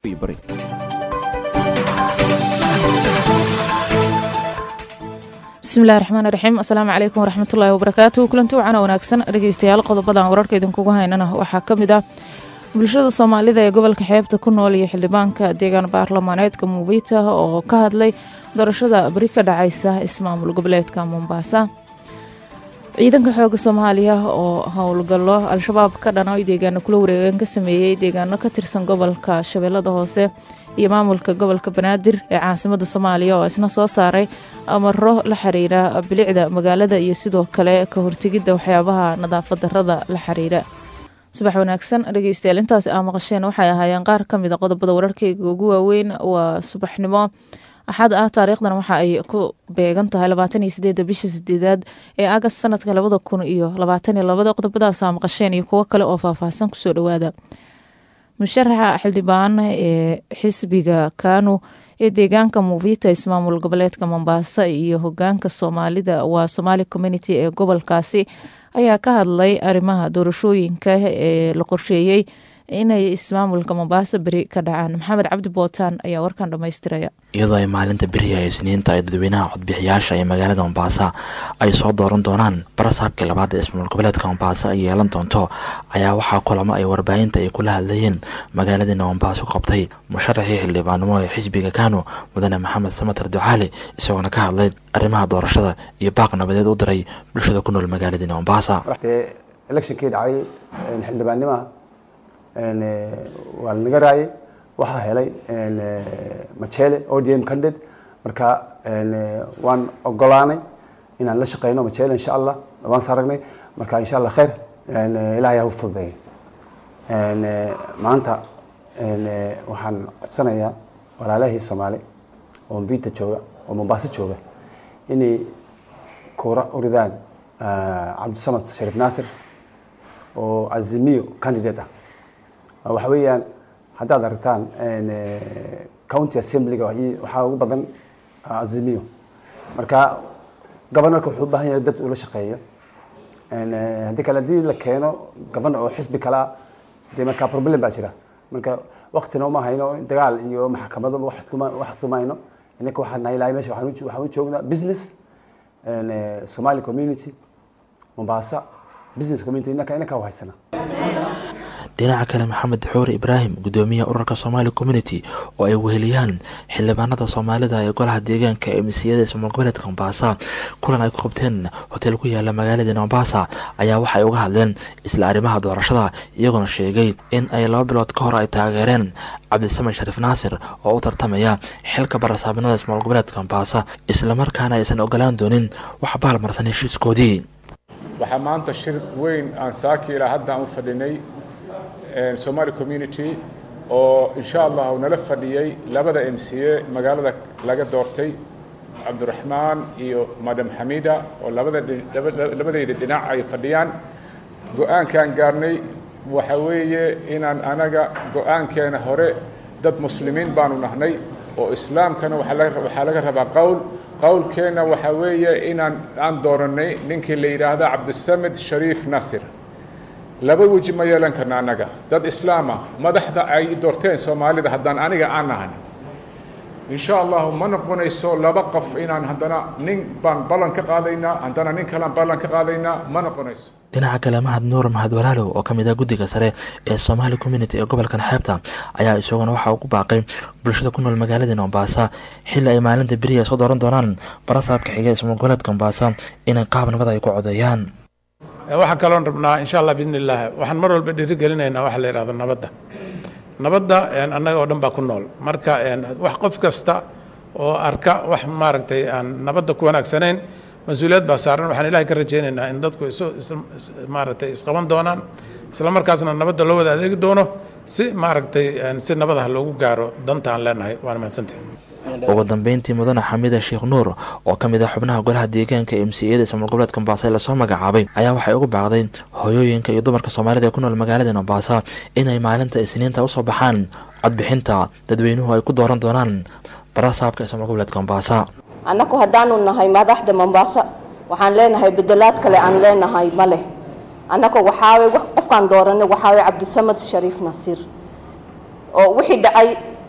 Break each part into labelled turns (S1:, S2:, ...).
S1: bari
S2: bismillahi raxmaani raxiim asalaamu calaykum waraxmatullaahi wabarakaatu kulanti wacana wanaagsan dhegeystayaal qodobadan wararka idinkugu haynana waxaa ka mid ah bulshada soomaalida ee gobolka xeebta ku nool iyo xildhibaanka deegaan baarlamaaneedka muuvita oo ka hadlay doorashada beri ka dhacaysa ismaamul goboleedka mombasa ciidanka xooga soomaaliya oo howlgallo al-shabaab ka dhana deegaano kula wareegan ka sameeyey deegaano ka tirsan gobolka shabeellada hoose iyo maamulka gobolka banaadir ee caasimada soomaaliya oo isna soo saaray amaro la xiriira bilicda magaalada iyo sidoo kale ka hortegidda waxyaabaha nadaafad darada la xiriira subax wanaagsan dhegeystayaal intaasi aa maqasheen waxay ahaayeen qaar ka mid a qodobada wararkeyga ugu waaweyn waa subaxnimo axad ah taariikhdan waxa ay ku beegan tahay labaatan iyo sideeda bisha sideedaad ee agast sanadka labada kun iyo labaatan iyo labada qodobadaasa maqasheen iyo kuwo kale oo faahfaahsan kusoo dhawaada musharaxa xildhibaan ee xisbiga kanu ee deegaanka muuvita ismaamul goboleedka mombasa iyo hogaanka soomaalida waa somaali community ee gobolkaasi ayaa ka hadlay arrimaha doorashooyinka ee la qorsheeyey inay ismaamulka mombasa beri ka dhacaan maxamed cabdi bootaan ayaa warkan dhammaystiraya
S3: iyadoo ay maalinta beriha isniinta ay dadweynaha codbixiyaasha ee magaalada mombasa ay soo dooran doonaan barasaabkii labaad ee ismaamul goboleedka mombasa ay yeelan doonto ayaa waxaa kulamo ay warbaahinta ay kula hadlayeen magaaladiina mombasa ku qabtay musharaxii xildhibaanimo ee xisbiga kanu mudane maxamed samatar ducaali isagoona ka hadlay arrimaha doorashada iyo baaq nabadeed u diray bulshada ku nool magaaladiina mombasa
S4: electionkii dhacay xildhibaannimaha waa lanaga raayay waxaa helay machele odm candid marka waan ogolaanay inaan la shaqeyno machele insha allah waan saragnay marka insha allah khayr ilahay ha u fududeeya maanta waxaan codsanayaa walaalahii soomaali oo mvita jooga oo mombaaso jooga inay kuura uridaan cabdisamad shariif naasir oo azimiyo candidate ah waxa weeyaan haddaad aragtaan county assemblyga waxaa ugu badan azimiyo marka governorka wuxuu u baahan yahay dad ula shaqeeyo haddii kale haddii la keeno governor oo xisbi kalea dee markaa problem baa jira marka waktina uma hayno dagaal iyo maxkamado wax tumayno inaka waxaan nahay ilahay mesha waxaan u joognaa business somali community mombasa business community inaka inaka u haysana
S3: dhinaca kale maxamed xuure ibraahim gudoomiyaha urarka somaali community oo ay weheliyaan xildhibaanada soomaalida ee golaha deegaanka ee misiyada ismaamul goboleedka mombasa kulan ay ku qabteen hotel ku yaala magaalada mombasa ayaa waxay uga hadleen isla arrimaha doorashada iyagoona sheegay in ay laba bilood ka hor ay taageereen cabdisamed shariif naasir oo u tartamaya xilka barasaabinada ismaamul goboleedka mombasa islamarkaana aysan ogolaan doonin wax baalmarsan heshiiskoodii
S5: waxaa maanta shir weyn aan saaki ilaa hadda aan u fadhinay somali community oo insha allah uu nala fadhiyey labada m c a magaalada laga doortay cabdiraxmaan iyo madam xamida oo labada labadayda dhinac ay fadhiyaan go-aankaan gaarnay waxa weeye inaan anaga go-aankeena hore dad muslimiin baanu nahnay oo islaamkana waxaa laga rabaa qowl qowlkeenna waxaa weeye inaan aan dooranay ninkii la yidhaahda cabdisamed shariif nasir laba weji ma yeelan karna annaga dad islaama madaxda ay doorteen soomaalida haddaan aniga aan nahan insha allahu ma noqonayso laba qof inaan haddana nin baan ballan ka qaadaynaa haddana nin kalean ballan ka qaadaynaa ma noqonayso
S3: dhinaca kale mahad nuur mahad walaalow oo ka mid ah guddiga sare ee somaali community ee gobolkan xeebta ayaa isaguna waxa uu ku baaqay bulshada ku nool magaalada mombasa xilli ay maalinta beriya soo dooran doonaan barasaabka xiga ismaamul goboleedka mombasa inay qaab nabad ay ku codeeyaan
S6: waxaan kaloon rabnaa insha allah biidni illaah waxaan mar walba dhiiri gelinaynaa waxa la yidhahdo nabadda nabadda annaga oo dhan baa ku nool marka wax qof kasta oo arka wax maaragtay aan nabadda ku wanaagsanayn mas-uuliyad baa saaran waxaan ilahay ka rajaynaynaa in dadku isu maaragtay isqaban doonaan isla markaasna nabadda loo wada adeegi doono si maaragtay si nabadaha loogu gaaro danta aan leenahay waana mahadsantahi
S3: ugu dambeyntii mudane xamida sheekh nuur oo ka mid ah xubnaha golaha deegaanka ee msiyada ismaamul goboleedka mombasa ee lasoo magacaabay ayaa waxay ugu baaqday hooyooyinka iyo dumarka soomaalida ee ku nool magaalada mombasa inay maalinta isniinta usoo baxaan codbixinta dadweynuhu ay ku dooran doonaan barasaabka ismaamul goboleedka mombasa
S7: annaku haddaanu nahay madaxda mombasa waxaan leenahay bedelaad kale aan leenahay ma leh annaku waxaawe qofkaan dooranay waxaawe cabdisamad shariif nasiir oo wixii dhacay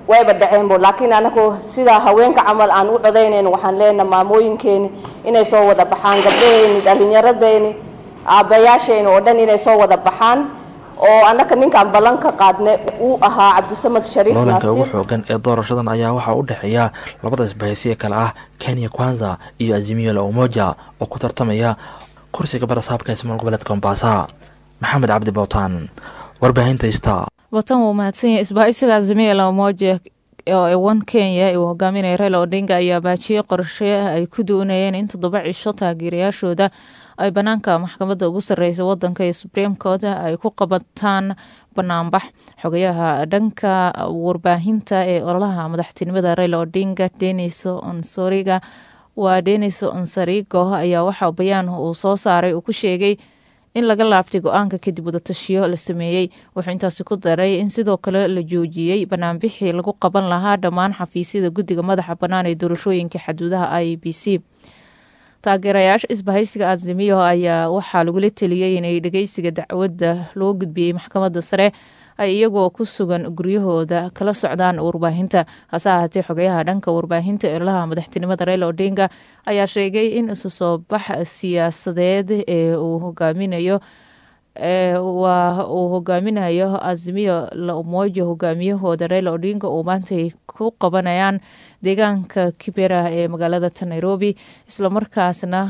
S7: wayba dhaceenbo laakiin anagu sidaa haweenka camal aan u codaynayno waxaan leenaha maamooyinkeeni inay soo wada baxaan gabdhaheeni dhallinyaradeeni aabbayaasheeni oo dhan inay soo wada baxaan oo annaka ninkaan ballanka qaadne uu ahaa cabdisamad shariif
S3: loolanka ugu
S7: naasiir
S3: xoogan ee doorashadan ayaa waxaa u dhexeeya labada isbahaysiya kale ah kenya kwanza iyo azimio la umoja oo ku tartamaya kursiga barasaabka ismaal goboleedka mombasa maxamed cabdi bowtaan warbaahinta ista
S2: watan wuu mahadsan yahay isbahaysiga azimia la umoja oo ewan kenya uu hogaaminaya raila odinga ayaa baajiyey qorshe ay ku doonayeen in toddoba cisho taageerayaashooda ay banaanka maxkamadda ugu sarreysa wadanka ee supreme court ay ku qabataan banaanbax xogayaha dhanka warbaahinta ee ololaha madaxtinimada raila odinga denis onsoriga waa denis onsarigo ayaa waxaa bayaan uu soo saaray uu ku sheegay in laga laabtay go-aanka kadib wadatashiyo la sameeyey wuxuu intaasi ku daray in sidoo kale la joojiyey banaanbixii lagu qaban lahaa dhammaan xafiisyada guddiga madaxa bannaan ee doorashooyinka xaduudaha i b c taageerayaasha isbahaysiga azimiyo ayaa waxaa lagula teliyey inay dhegeysiga dacwadda loo gudbiyey maxkamadda sare ay iyagoo ku sugan guryahooda kala socdaan warbaahinta hase ahaatee xogayaha dhanka warbaahinta eelaha madaxtinimada raila odinga ayaa sheegay in isu soo bax siyaasadeed ee uu hogaaminayo waa uu hogaaminayo azimiyo la umoja hogaamiyahooda raila odinga uu maantay ku qabanayaan deegaanka kibera ee magaalada ta nairobi islamarkaasna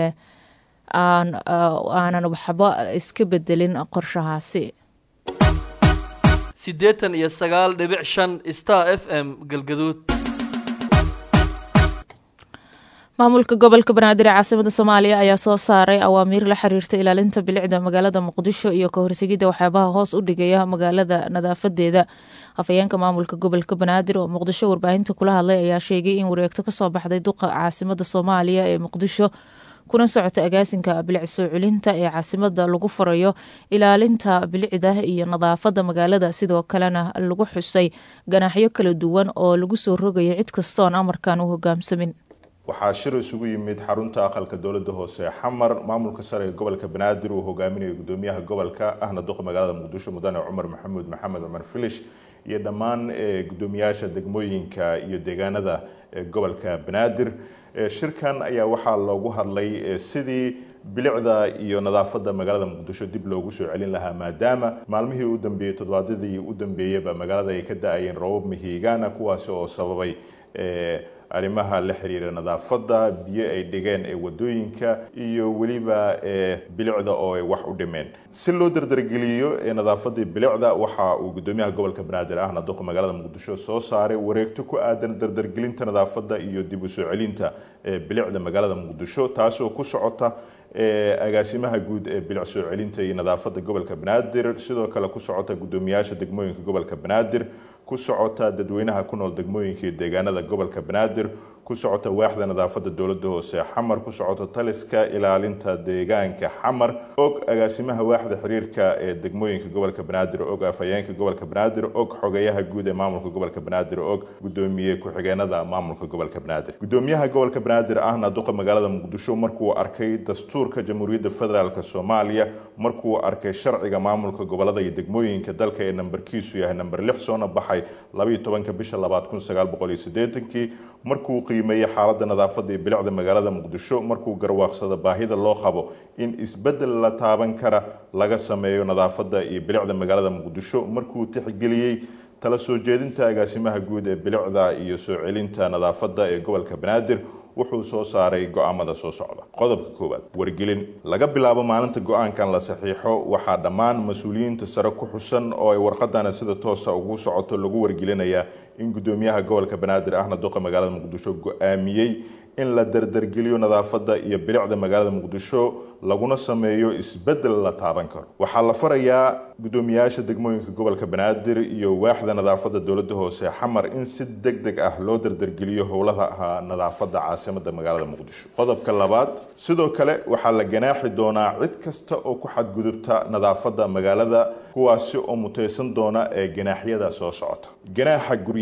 S2: aanan waxba iska bedelin qorshahaasi
S1: siddeetan iyo sagaal dhibic shan star f m galgaduud
S2: maamulka gobolka banaadir ee caasimada soomaaliya ayaa soo saaray awaamiir la xiriirta ilaalinta bilicda magaalada muqdisho iyo ka hortegidda waxyaabaha hoos u dhigaya magaalada nadaafadeeda afhayeenka maamulka gobolka banaadir oo muqdisho warbaahinta kula hadlay ayaa sheegay in wareegto kasoo baxday duqa caasimada soomaaliya ee muqdisho kuna socota agaasinka bilic soo celinta ee caasimada lagu farayo ilaalinta bilicda iyo nadaafada magaalada sidoo kalena lagu xusay ganaaxyo kala duwan oo lagu soo rogayo cid kastoon amarkan u hogaamsamin
S8: waxaa shir isugu yimid xarunta aqalka dowladda hoose xamar maamulka sare ee gobolka banaadir uu hogaaminayo gudoomiyaha gobolka ahna duqa magaalada muqdisho mudane cumar maxamuud maxamed cumar filish iyo dhammaan gudoomiyaasha degmooyinka iyo deegaanada gobolka banaadir shirkan ayaa waxaa loogu hadlay sidii bilicda iyo nadaafada magaalada muqdisho dib loogu soo celin lahaa maadaama maalmihii u dambeeyey toddobaadyadii u dambeeyeyba magaalada ay ka da-ayeen roobab mihigaana kuwaasi oo sababay arrimaha la xiriira nadaafadda biyo ay dhigeen ee wadooyinka iyo weliba bilicda oo ay wax u dhimeen si loo dardargeliyo nadaafadii bilicda waxa uu gudoomiyaha gobolka banaadir ahna duqa magaalada muqdisho soo saaray wareegto ku aadan dardargelinta nadaafadda iyo dib u soo celinta bilicda magaalada muqdisho taasoo ku socota agaasimaha guud ee bilic soo celinta iyo nadaafadda gobolka banaadir sidoo kale ku socota gudoomiyaasha degmooyinka gobolka banaadir ku socota dadweynaha ku nool degmooyinka iyo deegaanada gobolka banaadir ku socota waaxda nadaafadda dowladda hoose xamar ku socota taliska ilaalinta deegaanka xamar og agaasimaha waaxda xiriirka ee degmooyinka gobolka banaadir og afhayeenka gobolka banaadir og xogeyaha guud ee maamulka gobolka banaadir og gudoomiye ku-xigeenada maamulka gobolka banaadir gudoomiyaha gobolka banaadir ahna duqa magaalada muqdisho markuu arkay dastuurka jamhuuriyadda federaalk soomaaliya markuu arkay sharciga maamulka gobolada iyo degmooyinka dalka ee nambarkiisu yahay namber lix soona baxay labayo tobanka bisha labaad kun sagaal boqol iyo siddeetankii markuu qiimeeyey xaaladda nadaafadda iyo bilicda magaalada muqdisho markuu garwaaqsado baahida loo qabo in isbeddel la taaban kara laga sameeyo nadaafadda iyo bilicda magaalada muqdisho markuu tixgeliyey tala soo jeedinta agaasimaha guud ee bilicda iyo soo celinta nadaafadda ee gobolka banaadir wuxuu soo saaray go-aamada soo socda qodobka koowaad wargelin laga bilaabo maalinta go-aankan la saxiixo waxaa dhammaan mas-uuliyiinta sare ku xusan oo ay warqadana sida toosa ugu socoto lagu wargelinayaa in gudoomiyaha gobolka banaadir ahna duqa magaalada muqdisho go-aamiyey in la dardargeliyo nadaafadda iyo bilicda magaalada muqdisho laguna sameeyo isbeddel la taaban karo waxaa la farayaa gudoomiyaasha degmooyinka gobolka banaadir iyo waaxda nadaafadda dowladda hoose xamar in si deg deg ah loo dardargeliyo howlaha nadaafadda caasimada magaalada muqdisho qodobka labaad sidoo kale waxaa la ganaaxi doonaa cid kasta oo ku xadgudubta nadaafadda magaalada kuwaasi oo mutaysan doona ee ganaaxyada soo socota ganaaxa guryaha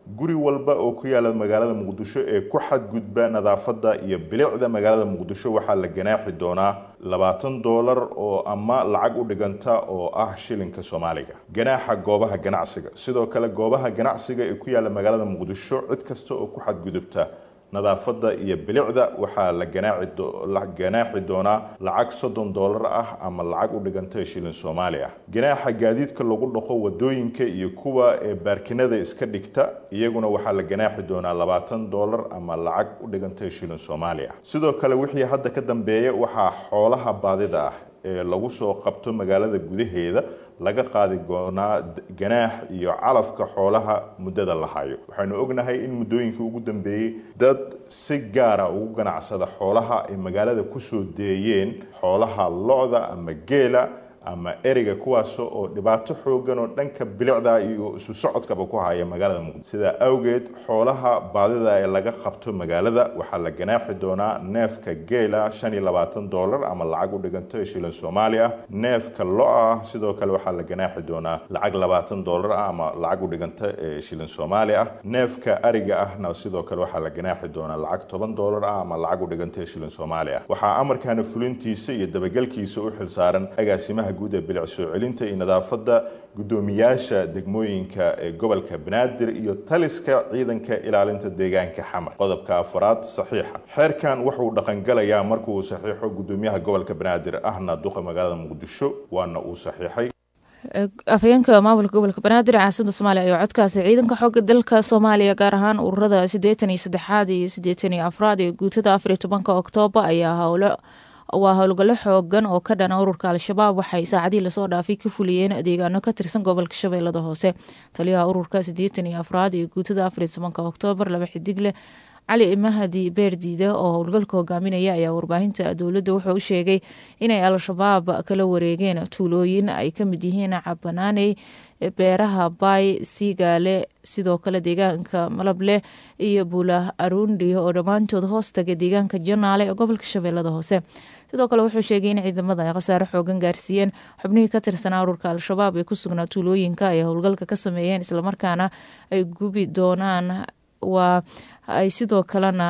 S8: guri walba oo ku yaala magaalada muqdisho ee ku xadgudba nadaafadda iyo bilicda magaalada muqdisho waxaa la ganaaxi doonaa labaatan doolar oo ama lacag u dhiganta oo ah shilinka soomaaliga ganaaxa goobaha ganacsiga sidoo kale goobaha ganacsiga ee ku yaala magaalada muqdisho cid kasta oo ku xadgudubta nadaafadda iyo bilicda waxaa la ganaaci la ganaaxi doonaa lacag soddon doolar ah ama lacag u dhiganta shilin soomaali ah ganaaxa gaadiidka lagu dhaqo wadooyinka iyo kuwa ee baarkinada iska dhigta iyaguna waxaa la ganaaxi doonaa labaatan doolar ama lacag u dhiganta shilin soomaali ah sidoo kale wixii hadda ka dambeeya waxaa xoolaha baadida ah ee lagu soo qabto magaalada gudaheeda laga qaadi doonaa ganaax iyo calafka xoolaha muddada la hayo waxaynu ognahay in muddooyinkii ugu dambeeyey dad si gaara ugu ganacsada xoolaha ay magaalada kusoo deeyeen xoolaha lo-da ama geela ama ereyga kuwaas oo dhibaato xoogan oo dhanka bilicda iyo isu socodkaba ku haya magaalada muqdisho sidaa awgeed xoolaha baadida ee laga qabto magaalada waxaa la ganaaxi doonaa neefka geela shan iyo labaatan doolar ama lacag u dhiganto shilin soomaali ah neefka lo-a ah sidoo kale waxaa la ganaaxi doonaa lacag labaatan doolar ah ama lacag u dhiganta shilin soomaali ah neefka ariga ahna sidoo kale waxaa la ganaaxi doonaa lacag toban doolar ah ama lacag u dhiganta shilin soomaali ah waxaa amarkaana fulintiisa iyo dabagelkiisa u xilsaaran agaasimaha guud ee bilic soo celinta iyo nadaafadda guddoomiyaasha degmooyinka ee gobolka banaadir iyo taliska ciidanka ilaalinta deegaanka xamar qodobka afaraad saxiixa xeerkan wuxuu dhaqangalayaa markuu saxiixo guddoomiyaha gobolka banaadir ahna duqa magaalada muqdisho waana uu saxiixay
S2: afhayeenka maamulka gobolka banaadir caasimada soomaaliya ayaa codkaasi ciidanka xooga dalka soomaaliya gaar ahaan ururada siddeetan iyo saddexaad iyo siddeetan iyo afraad ee guutada afar iyo tobanka oktoobar ayaa howlo waa howlgallo xoogan oo ka dhana ururka al-shabaab waxay saacadihii lasoo dhaafay ka fuliyeen deegaano ka tirsan gobolka shabeellada hoose taliyaha ururka siddeetan iyo afraad ee guutada afar iyo tobanka oktoobar laba xidigle cali mahadi beerdiide oo howlgalka hogaaminaya ayaa warbaahinta dowladda wuxuu u sheegay inay al-shabaab kala wareegeen tuulooyin ay ka mid yihiin cabanaaney beeraha baay siigaale sidoo kale deegaanka malableh iyo buula arundi oo dhammaantood hoos taga deegaanka janaale ee gobolka shabeellada hoose sidoo kale wuxuu sheegay in ciidamada ay khasaare xoogan gaarsiiyeen xubnihii ka tirsanaa ururka al-shabaab ee ku sugnaa tuulooyinka ay howlgalka ka sameeyeen islamarkaana ay gubi doonaan waa ay sidoo kalena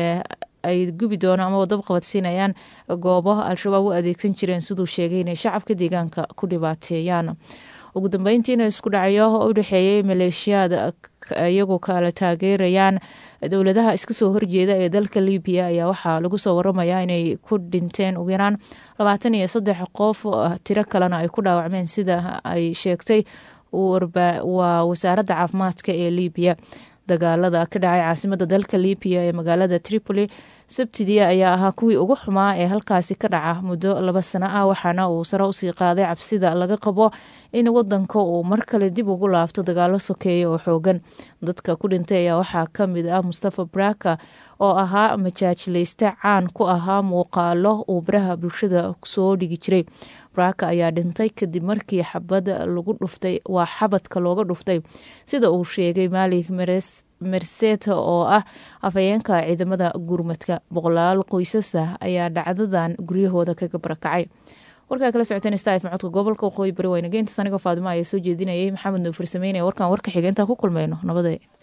S2: ay gubi doonaan ama wadab qabadsiinayaan goobo al-shabaab u adeegsan jireen siduu sheegay inay shacabka deegaanka ku dhibaateeyaan ugu dambeyntiina isku dhacyo u dhexeeyay maleeshiyaad iyagoo kala taageerayaan dowladaha iska soo horjeeda ee dalka libiya ayaa waxaa lagu soo waramayaa inay ku dhinteen ugu yaraan labaatan iyo saddex qof tiro kalena ay ku dhaawacmeen sida ay sheegtay waa wasaaradda caafimaadka ee libiya dagaalada ka dhacay caasimada dalka libiya ee magaalada tripoli sabtidii ayaa ahaa kuwii ugu xumaa ee halkaasi ka dhaca muddo laba sano ah waxaana uu sare usii qaaday cabsida laga qabo in wadanka uu mar kale dib ugu laabto dagaalo sokeeya oo xoogan dadka ku dhintay ayaa waxaa kamid ah mustafa braka oo ahaa majaajileyste caan ku ahaa muuqaalo uu baraha bulshada soo dhigi jiray braka ayaa dhintay kadib markii xabad lagu dhuftay waa xabadka looga dhuftay sida uu sheegay maalik merseta oo ah afhayeenka ciidamada gurmadka boqolaal qoysasa ayaa dhacdadan guryahooda kaga barakacay warkaa kala socoteen staf codka gobolka waqooyi bari waynageyntas anigoo faadimo ayaa soo jeedinayay maxamed nuufur sameynaya warkan warka xigeentaa ku kulmeyno nabadee